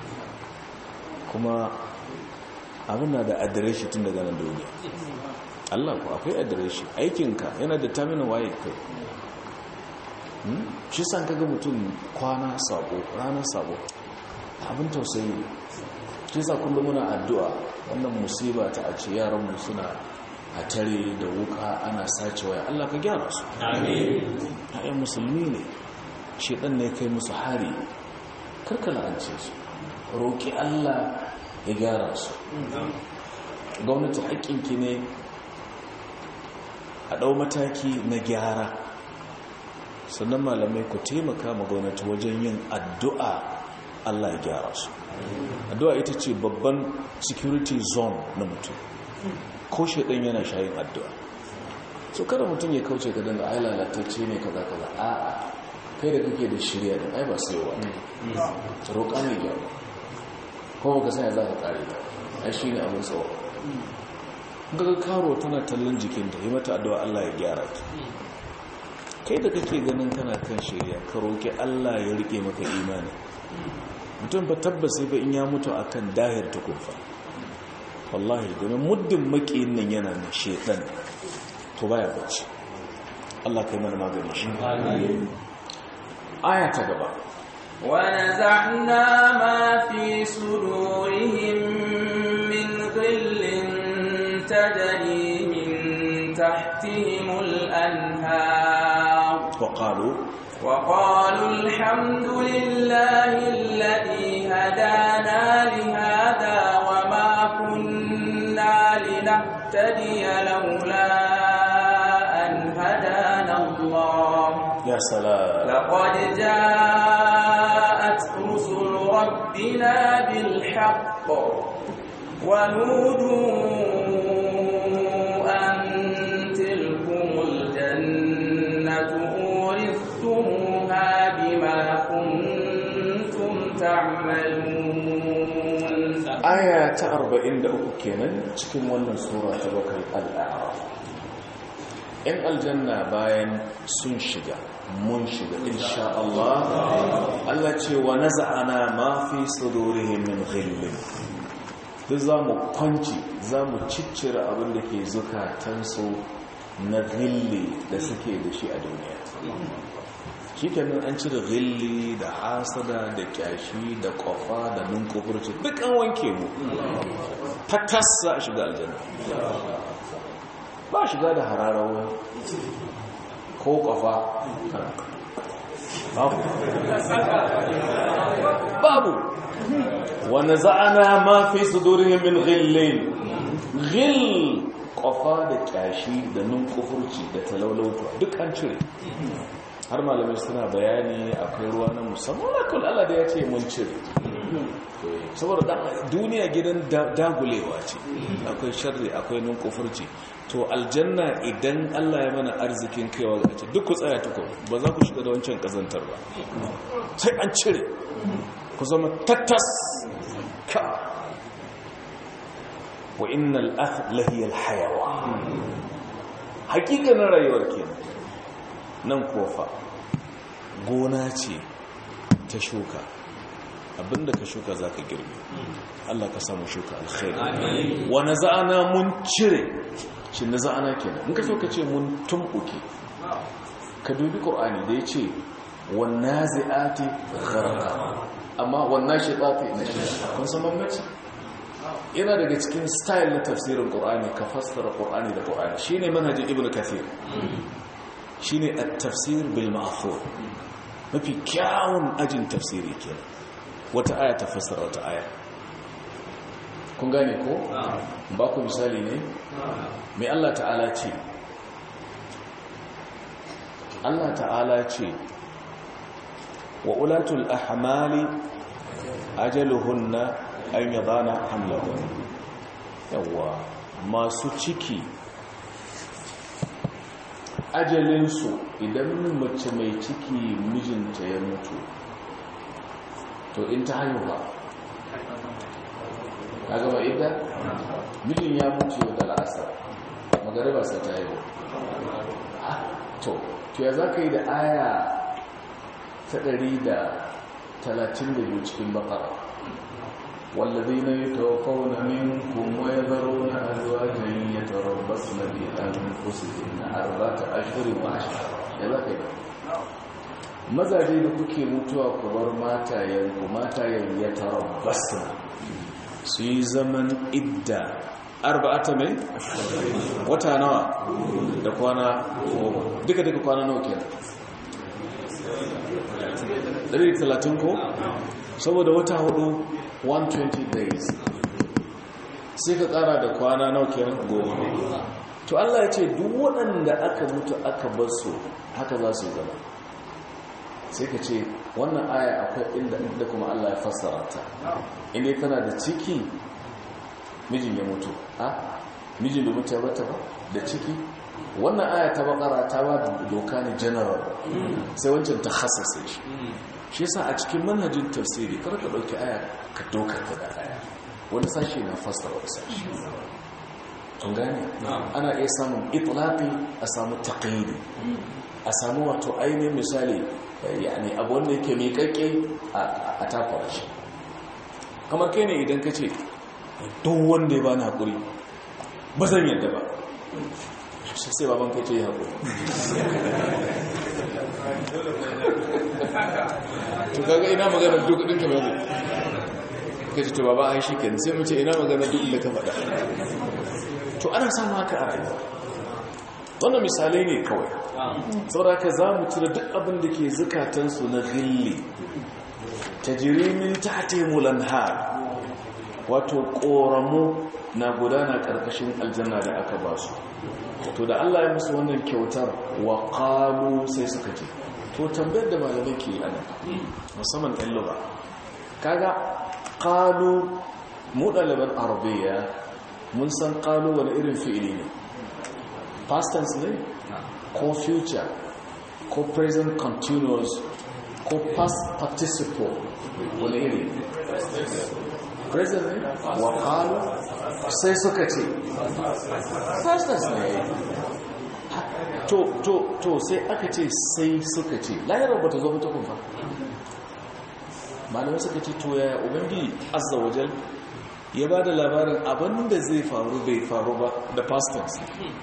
kuma abin na da adireshi tun daga nan duniya Allah ku akwai adireshi aikinka yana da tamina waye kai shi san kaga mutum kwana sabo ranar sabo abin tausayi shi sa kullum muna addu'a wannan musiba ta a ce yaranmu suna a tare da wuka ana sace waya Allah ka gyara su amin musulmi ne shedan ne kai musu hari karkala an ce su roƙi Allah ya gyara su gwamnati haƙƙinki ne a ɗau mataki na gyara sannan malamai ku taimaka ma gwamnati wajen yin addu'a Allah ya gyara su addu'a ita ce babban security zone na mutum ko shaidan yana shayin addu'a so kada mutum ya kauce ga danga ai lalatacce ne kaza kaza a'a kai da kake da shirya da ai ba sai wa roƙa ne ya ko ka sanya za ka kare ta ai shine abin tsawo ga karo tana tallan jikinta yi mata addu'a Allah ya gyara ta kai da kake ganin kana kan shirya ka roƙi Allah ya rike maka imani mutum ba tabbas ba in ya mutu akan dahir ta kufa wallahi domin muddin makiyin nan yana na shedan to baya bacci Allah kai mana magani shi aya ta gaba ونزعنا ما في صدورهم من غل تجري من تحتهم الأنهار وقالوا وقالوا الحمد لله الذي هدانا لهذا وما كنا لنهتدي لولا أن هدانا الله يا سلام لقد جاءت رسل ربنا بالحق ونودوا أن تلكم الجنة أورثتموها بما كنتم تعملون aya ta 43 kenan cikin wannan sura ta bakwai al'araf in aljanna bayan sun shiga mun shiga insha Allah Allah ce wa naza'ana ma fi sudurihim min ghillin duk zamu kwanci zamu ciccire abin da ke zukatansu na ghilli da suke da shi a duniya shi kenan an cire ghilli da hasada da kyashi da kofa da nunkufurci duk an wanke mu ta tassa a shiga aljanna ba shiga da hararawa ko kofa babu babu wanda za'ana ma fi sudurihim min ghillin ghill kofa da kyashi da nunkufurci da talaulautuwa duk an cire har malamai suna bayani akwai ruwa na musamman lakul Allah da ya ce mun cire saboda duniya gidan dagulewa ce akwai sharri akwai nunkufurci to aljanna idan Allah ya mana arzikin kaiwa ga ce duk ku tsaya tuku ba za ku shiga da wancan kazantar ba sai an cire ku zama tattas ka wa innal ahlahiyal hayawa hakikanin rayuwar kenan nan kofa gona ce ta shuka abinda ka shuka za ka girbe Allah ka samu shuka alkhairi wa naza'ana mun cire shi naza'ana kenan in ka so ka ce mun tumbuke ka dubi qur'ani da yace wan nazi'ati gharqa amma wan nashiqati nashqa kun san bambanci yana daga cikin style na tafsirin qur'ani ka fassara qur'ani da qur'ani shine manhajin ibnu kathir shine at-tafsir bil ma'thur mafi kyawun ajin tafsiri kenan wata aya ta fassara wata aya kun gane ko ba ku misali ne mai Allah ta'ala ce Allah ta'ala ce wa ulatul ahmali ajaluhunna an yadana hamlahun yawa masu ciki ajalinsu idan mace mai ciki mijinta ya mutu to in ta haihu ba a gaba idda mijin ya mutu yau da la'asar magariba sa ta haihu to to ya za ka yi da aya ta ɗari da talatin da biyu cikin bakara والذين يتوفون منكم ويذرون أزواجا يتربصن بأنفسهن أربعة أشهر وعشرة يلا كده mazaje da kuke mutuwa ku bar matayenku matayen ya tarabbasna su yi zaman idda arba'ata mai wata nawa da kwana goma duka duka kwana nawa kenan 130 ko saboda wata hudu 120 days sai ka kara da kwana nawa kenan goma to Allah ya ce duk waɗanda aka mutu aka bar su haka za su zama sai ka ce wannan aya akwai inda inda kuma Allah ya fassara ta inda tana da ciki mijin ya mutu a mijin da mutu ya bata ba da ciki wannan aya ta bakara ta ba doka ne general sai wancan ta hasasa shi shi yasa a cikin manhajin tafsiri kar ka dauki aya ka doka ta da aya wani sashi na fassara wani sashi an gane ana iya samun itlaqi a samu taqyidi a samu wato ainihin misali yani abu wanda yake miƙaƙƙe a takwara shi kamar kai ne idan ka ce duk wanda ya ba na haƙuri ba zan yadda ba shi sai baban kai ce ya haƙuri to kaga ina magana duk ɗin ka bane ka ce to baba ai shi kenan sai mu ce ina magana duk da ka faɗa to ana samu haka a rayuwa wannan misalai ne kawai sauraka za mu cire duk abin da ke zukatansu na gilli ta jirimin ta taimulan har wato ƙoramu na gudana ƙarƙashin aljanna da aka ba su to da allah ya musu wannan kyautar wa ƙalu sai suka ce to tambayar da malamai ke ana musamman ɗan lura kaga ƙalu mu ɗaliban arabiya mun san ƙalu wani irin fi'ili ne past tense ne ko future ko present continuous ko past participle wani iri present ne wakalu sai suka ce past tense ne to to to sai aka ce sai suka ce lahirar ba ta zo mutu kuma malamai suka ce to ya ubangiji azza wajal ya ba da labarin abinda zai faru bai faru ba da past tense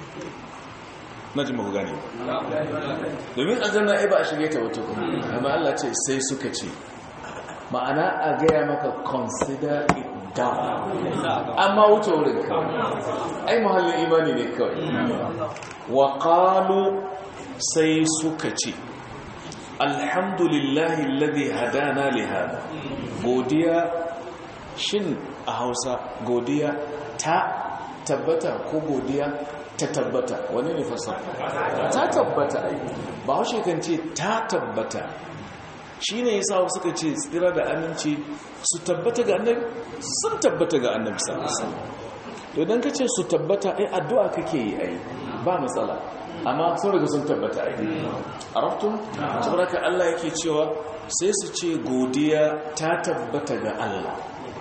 na ji maku gane domin aljanna ai ba a shige ta wata kuma amma Allah ce sai suka ce ma'ana a gaya maka consider it down amma wuce wurin kawai ai muhallin imani ne kawai wa qalu sai suka ce alhamdulillahi alladhi hadana li hada godiya shin a Hausa godiya ta tabbata ko godiya ta tabbata wani ne fasar ta tabbata ba haushe kan ce ta tabbata shi ne ya sa suka ce tsira da aminci su tabbata ga annabi sun tabbata ga annabi sallallahu to idan ka ce su tabbata ai addu'a kake yi ai ba matsala amma sun riga sun tabbata ai arabtum saboda Allah yake cewa sai su ce godiya ta tabbata ga Allah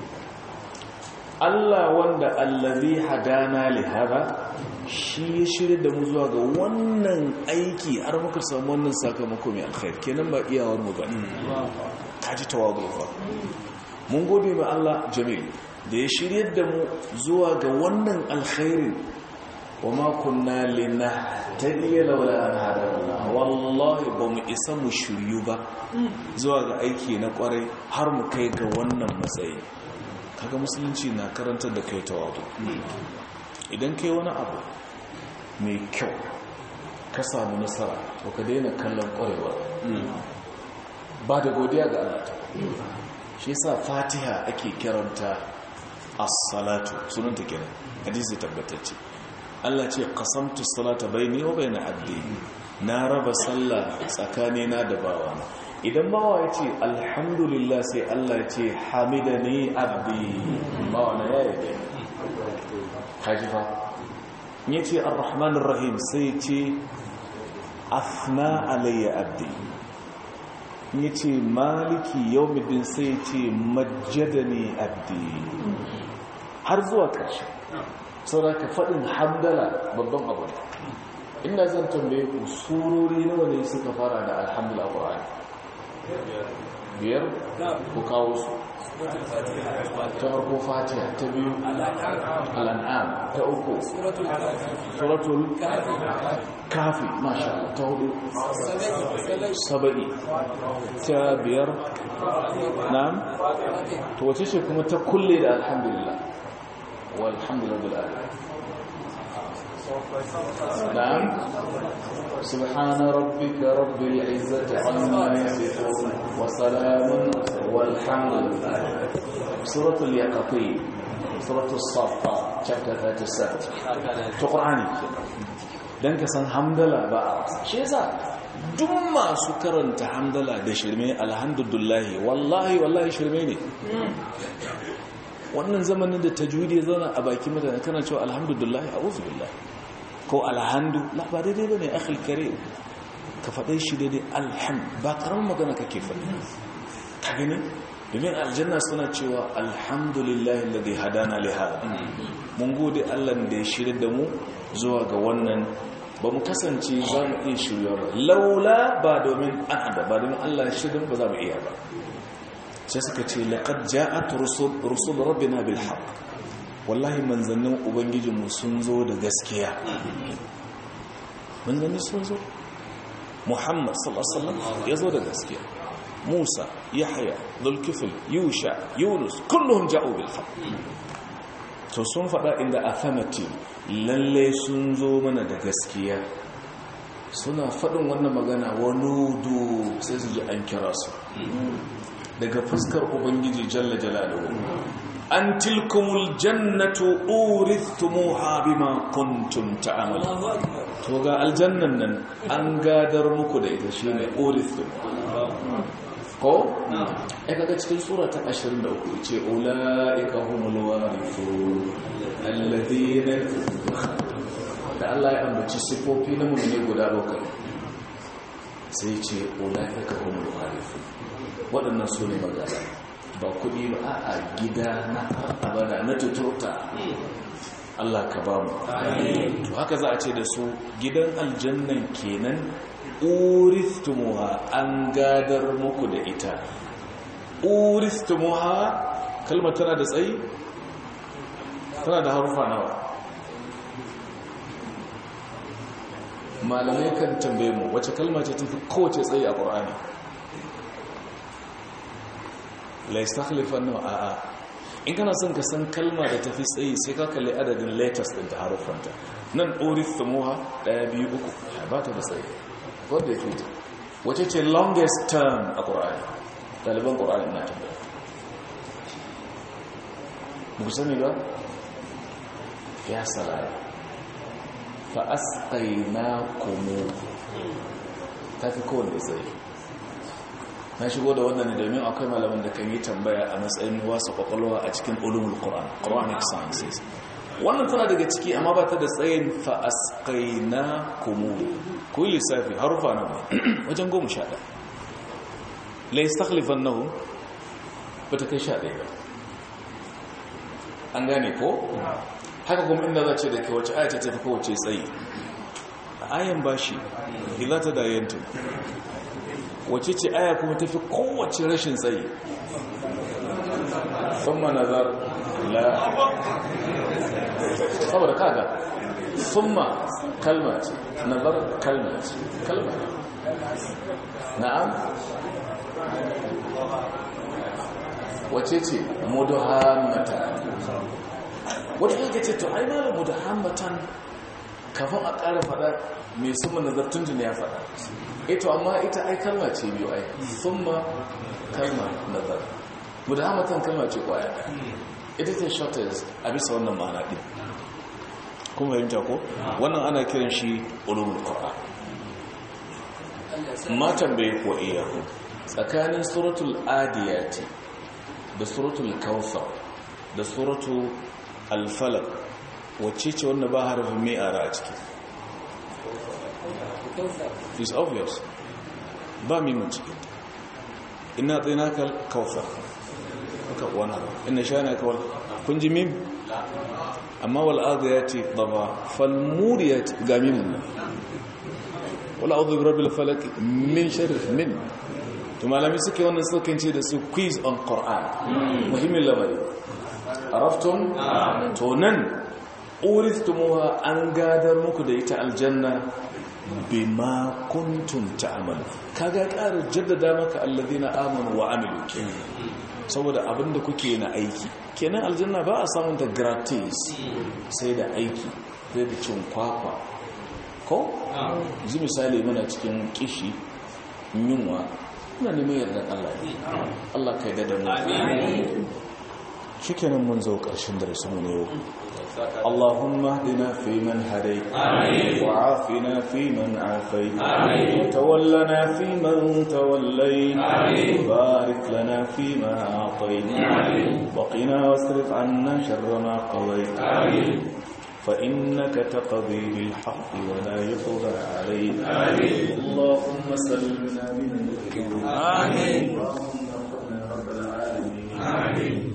Allah wanda allazi hadana li hada shi ya shirya da mu zuwa ga wannan aiki har muka samu wannan sakamako mai alkhair kenan ba iyawar mu bane kaji tawadu fa mun gode ma Allah jamil da ya shiryar da mu zuwa ga wannan alkhairin wa ma kunna linahtadiya laula an hadana wallahi ba mu isa mu shiryu ba zuwa ga aiki na kwarai har mu kai ga wannan matsayi kaga musulunci na karantar da kai tawadu idan kai wani abu mai kyau ka samu nasara to ka daina kallon kwarewa ba da godiya ga Allah ta shi yasa fatiha ake kiranta as-salatu sunanta kenan hadisi tabbatacce Allah ce qasamtu salata baini wa baina abdi na raba sallah tsakanina da bawana idan bawa ya ce alhamdulillah sai Allah ya ce hamidani abdi bawana ya yi hajifa ya ce arrahmanir rahim sai ya ce afna alayya abdi ya ce maliki yawmiddin sai ya ce majjadani abdi har zuwa ƙarshe saboda ka faɗin hamdala babban abu ne inda zan tambaye ku surori nawa ne suka fara da alhamdulillah ƙwa'ani biyar ku kawo su ta farko fatiha ta biyu al'an'am ta uku suratul kafi masha ta hudu saba'i ta biyar na'am to wace ce kuma ta kulle da alhamdulillah walhamdulillah bil'ala نعم سبحان ربك رب العزة عما يصفون وسلام والحمد لله سورة اليقطين سورة الصافات chapter 37 to qur'ani dan ka san hamdala ba shi yasa duk masu karanta hamdala da shirme alhamdulillah wallahi wallahi shirme ne wannan zamanin da tajwidi ya zauna a baki mutane kana cewa alhamdulillah a'udhu billahi ko alhamdu la ba daidai ba ne akhil kare ka faɗe shi daidai alham ba ƙaramin magana kake faɗi ka gani domin aljanna suna cewa alhamdulillahi ladai hadana li hada mun gode Allah da ya shirya da mu zuwa ga wannan ba mu kasance za mu iya shirya ba laula ba domin an hada ba domin Allah ya shirya ba za mu iya ba sai suka ce laqad ja'at rusul rusul rabbina bil haqq wallahi manzannin ubangijinmu sun zo da gaskiya manzanni sun zo muhammad sallallahu ya zo da gaskiya musa yahya zulkifil yusha yunus kullum ja'u bil haqq to sun faɗa inda affirmative lalle sun zo mana da gaskiya suna faɗin wannan magana wanudu sai su ji an kira su daga fuskar ubangiji jalla jalaluhu an tilkumul jannatu urithumuha bima kuntum ta'malun to ga aljannan nan an gadar muku da ita shine urithum ko ai kaga cikin sura ta 23 ce ulaika humul warithun alladhina da Allah ya ambaci sifofi na mu'mini guda bakwai sai ce ulaika humul warithun waɗannan su ne magana ba kuɗi ba a gida na abada na tuturta Allah ka ba mu to haka za a ce da su gidan aljannan kenan uristumuha an gadar muku da ita uristumuha kalmar tana da tsayi tana da harufa nawa malamai kan tambaye mu wace kalma ce tafi kowace tsayi a ƙur'ani la istakhlifan nawa a'a in kana son ka san kalma da tafi tsayi sai ka kalli adadin letters din ta harufanta nan urithmuha daya biyu uku ba ta da tsayi wanda ya fita wace ce longest term a ƙur'ani ɗaliban ƙur'ani na tambaya muku sani ba ya salaya fa asqayna kumu ta fi kowane tsayi na shigo da wannan domin akwai malaman da kan yi tambaya a matsayin wasa kwakwalwa a cikin ulumul qur'an quranic sciences wannan tana daga ciki amma ba ta da tsayin fa asqayna kumu ku lissafi harufa nan wajen goma sha ɗaya la yastakhlifannahum ba ta kai sha ɗaya ba an gane ko haka kuma inda za ce da ke wace ayata ta fi kowace tsayi ayan bashi ila ta dayantu wace ce aya kuma tafi kowace rashin tsayi thumma nazar la saboda kaga thumma kalma ce nazar kalma ce kalma na'am wace ce mudahammatan wata yake ce to ai malam mudahammatan kafin a ƙara faɗa mai summa nazar tun ya faɗa ito amma ita ai kalma ce biyu ai summa kalma nazar mudahammatan kalma ce kwaya ita ce shortest a bisa wannan ma'ana ɗin kuma fahimta ko wannan ana kiran shi ulumul qur'an matan bai ko iyahu tsakanin suratul adiyati da suratul kawthar da suratul al-falaq wacce ce wanda ba harafin mai ara a ciki is obvious ba mimun ciki ina tsinaka kawthar aka wani ina shana kawal kun ji mim amma wal adiyati daba fal muriyati ga mimun wala a'udhu bi rabbil falaq min sharri min to malami suke wannan sukan ce da su quiz on qur'an muhimmin lamari araftum to nan uristumuha an gadar muku da ita aljanna bima kuntum ta'malu kaga ƙara jaddada maka alladhina amanu wa amilu saboda abinda kuke na aiki kenan aljanna ba a samun ta gratis sai da aiki sai da cin kwakwa ko yanzu misali muna cikin kishi yunwa muna neman yardan Allah ne Allah kai da mu shikenan mun zo ƙarshen darasin ne yau اللهم اهدنا فيمن هديت وعافنا فيمن عافيت وتولنا فيمن توليت وبارك لنا فيما أعطيت وقنا واصرف عنا شر ما قضيت فإنك تقضي بالحق ولا يقضى عليك اللهم سلمنا من الذنوب اللهم ربنا رب العالمين